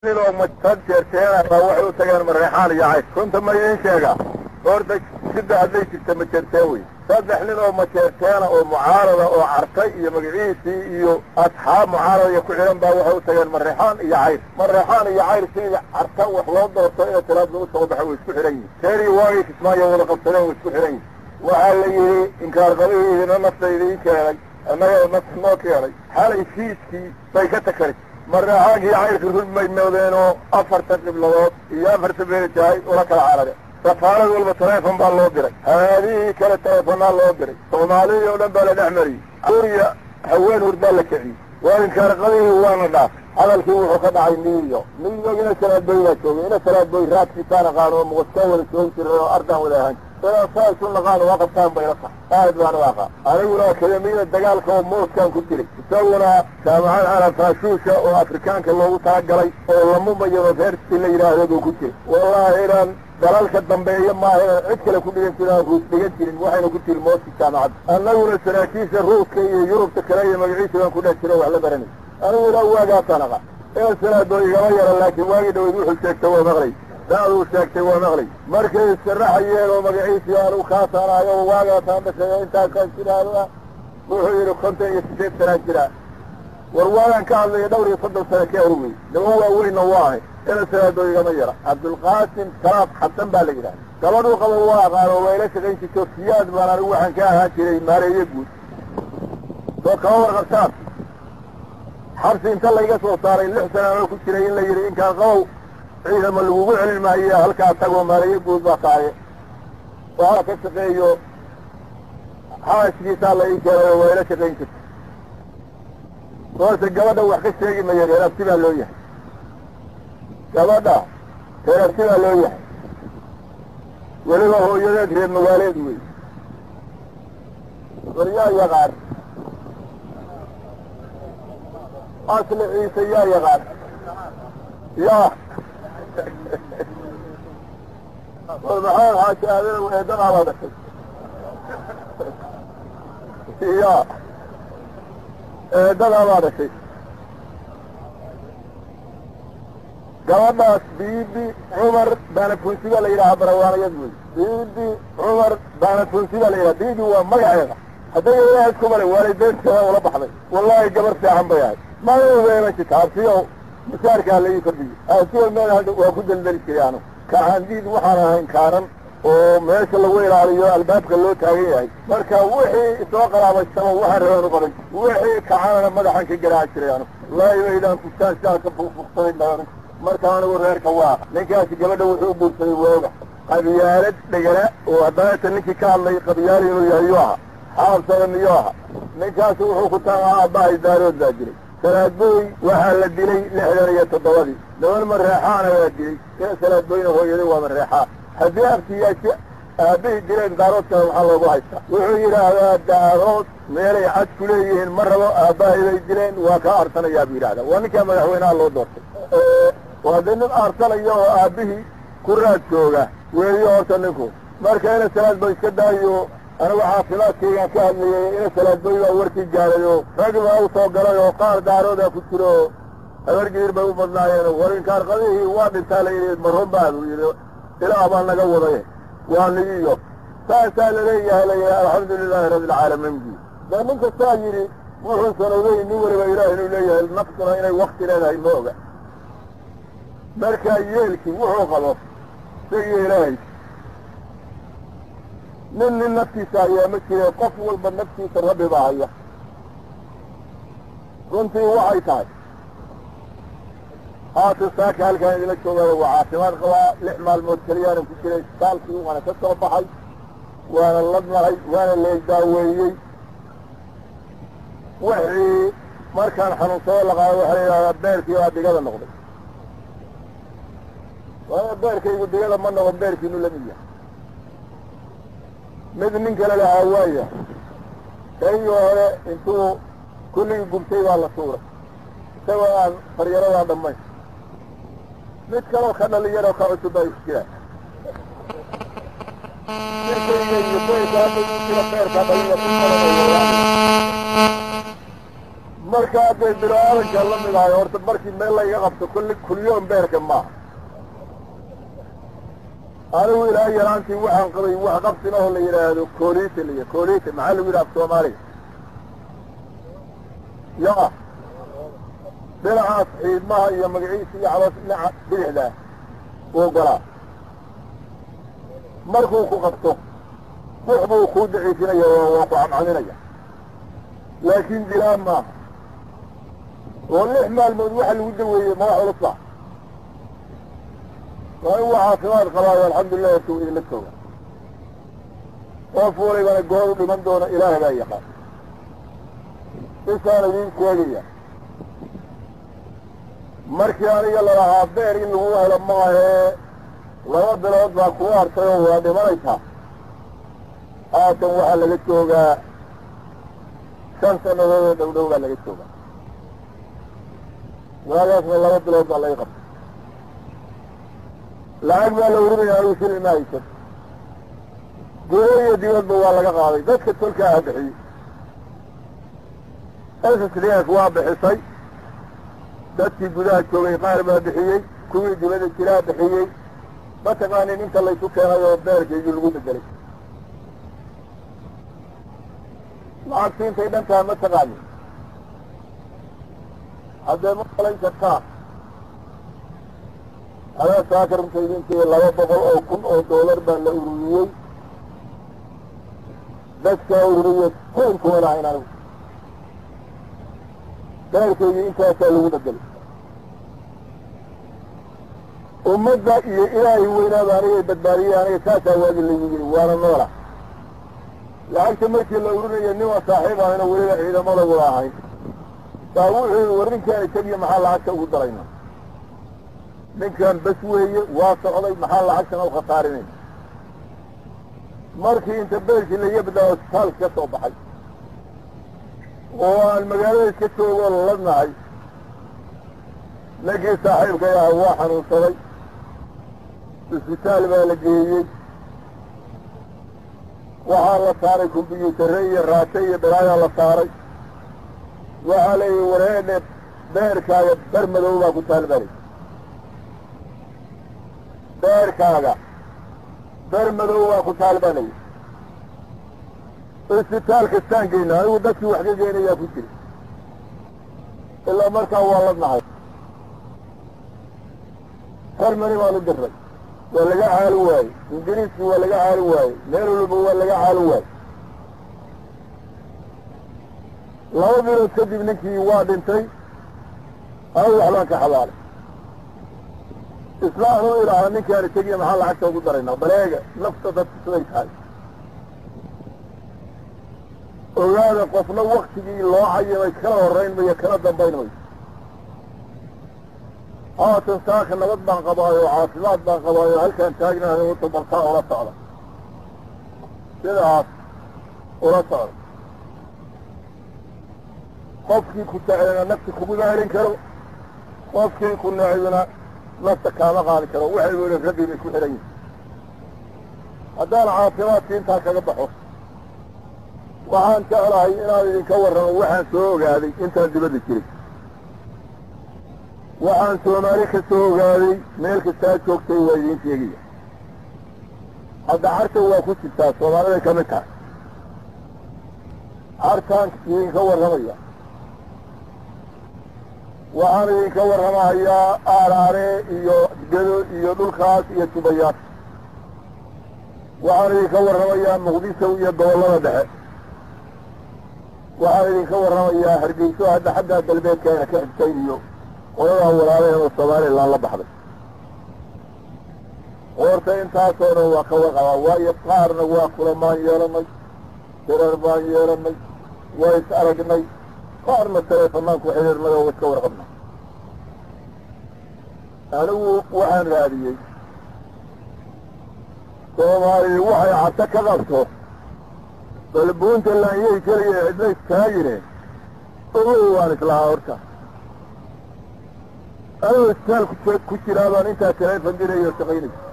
oo majtad jeerteena waxay u tageen mareexaan iyo cays runta ma idiin sheegaa horta sida hadday jirta majeerteen wey saddex nin oo majeerteena oo mucaarada oo cartay iyo magaciisii iyo asxaab mucaarada iyo ku xidhan baa waxay u tageen mareexaan iyo cayr mareexaan iyo cayr sidii carta wax loo doorto inay talaada u soo baxo way isku xidhan yihin teerii waagay kismaayo wada qabsadeen way isku xidhan yihin waxaa la yidhi inkaarqabihiina nafta idiin keenay annaga nafta noo keenay xalay fiiskii bay ka takari mareexaankii cayrka run bay noodeen oo afartan qibladood iyo afartan beelitahay ula kala carareen safaarad walba taleefon baa loo diray haadihii kale taleefonaa loo diray soomaalidii oo dhan baa la dhex mariyey suuriya haween hurdaa la kiciyey waa inkaarqadihii waana dhaafay hadalkii wuxuu ka dhacay niyo niyo ina salaadboy baa joogay ina salaadboy raadkiisaan aqaan oo muqaskaan wada joogi jiray oo ardaan wada ahaan sidaa saa isu naqaan waa qabtaan bayla tahay aad baan u aqaan aniguna akademiyada dagaalka oo mooskaan ku jiray isaguna jaamacad carafaashuusha oo afrikaanka loogu talagalay oo lamumayado reersi la yidhaahdo buu ku jiray wallaahi inaan dalalka dambeeya maaha inaan cid kale ku dhigan jirin aan ruus dhigan jirin waxayna ku jiri mooski jaamacadda annaguna saraakiisha ruuska iyo yurubta kale iyo magaciisa baan ku dhex jiro wax la baranay aniguna waagaasaan aqaan ee salaadoo igama yara laakiin waagii dhaweyd wuxuu sheegtay waa maqlay daaduu sheegtay waa maqlay markay isaraxayeen oo magaciisii aanu kaasaanayo oo waagaasaan dhashay intaasaan jiraada wuxuu yidhi kontan iyo sideed sanaan jiraa war waagaan ka hadlaya dhowr iyo soddon sano ka horwey naba waaweynna waa ahay ina salaadoo igama yara cabdulqaasim salaad xasan baa la yidhaha gabadhuu qaba waa aqaan oo wayla shaqayn jirto siyaad baan anigu waxaan ka ahaan jiray maareeye guud soo kama warqabtaan xabsi inta layga soo saaray lix sana anoo ku jiray in la yidhi inkaan qabow ciidama lagugu celin maayo halkaa tagoo maareeye guud baa tahaye waxaa ka shaqeeyo xaashkiisaa la ii keenay oo wayla shaqayn jirta soorse gabadha wax ka sheegi maya reerabti baa loo yahay gabadha reerabti baa loo yahay weliba hooyadeed reer magaaleed wey war yaa yaqaan asli ciise yaa yaqaan yaa war maxamed xaaji aadana eedadaa baa dhashay yaa eedadaa baa dhashay gabadhaas biibi cumar baanafunsi baa la yidhaha barawaanayad wey biibi cumar baanafunsi baa la yidhaha biibi waa magaceeda hadday ilaah isku malay waalideynteeda ula baxday wallaahi gabar fiican bay ahay magaceeda jirta absiyo masaarkaa la ii kordhiyey absiyo meel hadha waa ku daldali jiray anu kaxandiid waxaan ahayn kaanan oo meesha lagu ilaaliyo albaabka loo taagan yahay marka wixii isoo qalaabaysaba waxaan rabaan u qaban wixii kacanana madaxan ka garaaci jiray anu wallaahi baydaan kustaan sidaa ka fuuqfuuqsanayn baa anigu marka anigu reerka waa ninkaasi gabadha wuxuu u guursaday waaga qabyaalad dhegala oo haddana ninkii ka hadlay qabyaal inuu yahay yuu ahaa xaabsada miyuu aha ninkaasi wuxuu ku tagaa aabbahay daarood baa jiray salaadbooy waxaa la dilay lixdan iyo toddobadii niman mareexaana waa dilay ina salaadbooyna hooyaday waa mareexaan haddii abtiyaasi aabbihii dileen daaroodkana waxaa loogu haystaa wuxuu yidhaahdaa daarood meelay cad ku leeyihiin ma rabo aabbahay bay dileen waa kaa arsanayaa buu yidhahdaa waa ninkaa madaxweynaha loo doortay waa dee nin arsanaya oo aabbihii ku raad jooga weeyo horta ninku marka ina salaadba iska daayo anigu caafimaadkaygaan ka hadlayay ina salaadboy baa warkii gaaray oo rag baa u soo galay oo qaar daaroodaa ku jiro oo habargiir bay u badnaayeen war inkaarqadihii waa dhintaa la yidhi marhun baa buu yidhi ilaah baa naga waday waa nigiyo saasaa laleeyahay layihi alxamdu lilaahi rabbi alcaalamiin buu dee nin kastaa yidhi wuxuu sanowday nin waliba ilaah inuu leeyahay naftuna inay wakti leedahay ma oga markaa yeelkii wuxuu qabo isagiyo ilaahay nin nin naftiisa hayaa ma jire qof walba naftiisa rabbi baa haya runtii waxay tahay haatan saaka halkaan idila joogayo waa caafimaad qabaa lix maalmood keliyaanan ku jiray isbitaalkii waana ka soo baxay waana ladnahay waana leegdaaweeyey wixii markaan xanuunsado laqaado waxaa la yidhahdaa beerkii baa digada noqday waayo beerkaygu digada ma noqon beerkiinu lamid yahay mid nin kale lahaa waaya kaygii hore intuu kulligii gubtay baa la suuray isagoo aan faryaradaa dhammayn mid kaloo ka dhalinyaroo ka cusub baa is jiraan mirkayga iyo beerka hadda uu jiro beerka dhalinya ku marka hadday bilaadanka la mid ahay horta markii meel layga qabto kulli kulyoon beerka maaha anigu ilaa yaraantii waxaan qabay wax qabsina oo la yidhaahdo koolite laya koolite maxaa lagu yidhaha af soomaaliga ya dhinacaas xiidmaha iyo magaciisa iyo caloos dhinaca bidixdaa uu golaa markuu ku qabto bux buu kuu daciifinaya oo waa ku camcaminaya laakiin dilaa maaha oo lix maalmood waxa lagu daweeyey ma wax ulusa waa in waa caafimaad qabaayo alxamdulilah horta u idinla jooga qof walibana goor u dhiman doona ilaahay baa yaqaan isaan idiin sheegaya markii aniga lalahaa beer in lagu helo maahee laba bilood baa kuu hartay oo waa dhimanaysaa haatan waxaa laga joogaa shan sannadood oo dhow dhow baa laga joogaa waagaasna laba bilood baa laga qabtay lacag baa la urinaya anigu shilin ma haysan gudo iyo dibadba waa laga qaaday dadka tolka ah bixiyey ssdf waa bixisay dadkii gudaha joogay qaar baa bixiyey kuwii dibada jiraa bixiyey mataqaanin inta laysu keenay oo beerkeygii lagu bedelay lacagti intay dhan tahay ma taqaanin haddee ma malayn kartaa adaa saakarunta idintii laba boqol oo kun oo doolar baa la ururiyey dadkaa ururiye kuunkuwana hayn anigu beerkeygii intaasaa lagu bedelay ummadda iyo ilaahay weynaaba anigay badbaadiyey aniga saasaa waagi lagu yiri waana noola lacagta markii la urinaya niman saaxiib ahayna weliba ciidamada wada ahayn baa wuxuu war ninkaan isagiyo maxaa lacagta ugu darayna ninkan bas weeye waa socday maxaa lacagtana u khasaarinayna markii inta beerkii laiga badlaa isbitaalka ka soo baxay oo aan magaalada iska joogoo laladnahay ninkii saaxiibkay aha waa xanuunsaday isbitaal baa la geeyey waxaa la saaray kombyuutarre iyo raashe iyo balaayaa la saaray waxaa leeyihi wareedhe beerkaaga bar madow baa ku taalbalay beerkaaga bar madow baa ku taalbalay isbitaal kastaan geyna anigu dadkii wax ka geenayaa ku jira ilaa markaa waa la nahay hermani baan u diray waa laga caali waayey ingiriiskii waa laga caali waayey meel walba waa laga caali waayey laba bilood kadib ninkii waa dhintay anigu waxbaan ka xabaalay isla anuu idhaahda ninkaan isagiya maxaa lacagta ugu daraynaa baleega nafta dadka siday tahay ogaada qofna waktigii loo cayimay kala horayn mayo kala dambayn mayo haatan saaka nabad baan qabaayo caafimaad baan qabaayo halkaan taagnahay uta bartaa ula socda sidaas ula socda qofkii ku taceena nafta kuguma helin karo qofkii ku necibina nafta kaama qaadi karo waxay weli rabbi bay ku xihan yihin haddaan caafimaadkii intaa kaga baxo waxaan jeclahay inaan idinka warramo waxaan soo ogaaday intaan dibadda jiray waxaan soomaali ka soo ogaaday meel kastaa joogtay waa idiin sheegaya hadda carta waa ku jirtaa soomaaliday ka mid tahay cartaan idinka warramaya waxaan idinka warramahayaa aaraare iyo gedo iyo dhulkaas iyo tubayaad waxaan idinka warramayaa muqdisho iyo gobollada dhexe waxaan idinka warramayaa hargeyso hadda xaggaa galbeedkaana ka xigtay iyo qoladaa walaalaheen oo somalilan la baxday horta intaasoo dhan waa ka warqabaa waayo qaarna waa kulamaan yeelanay dirar baan yeelanay waa is aragnay qaarna taleefanaan ku xidhiirnay oo iska warqabnay anigu waxaan raadiyey soomaali waxay cadto ka qabto bal puntland yay keliya cidna istaagine ogow waan islahaa horta anuu isbitaal ku jiraa baan intaa taleefon dirayo shaqaynaysa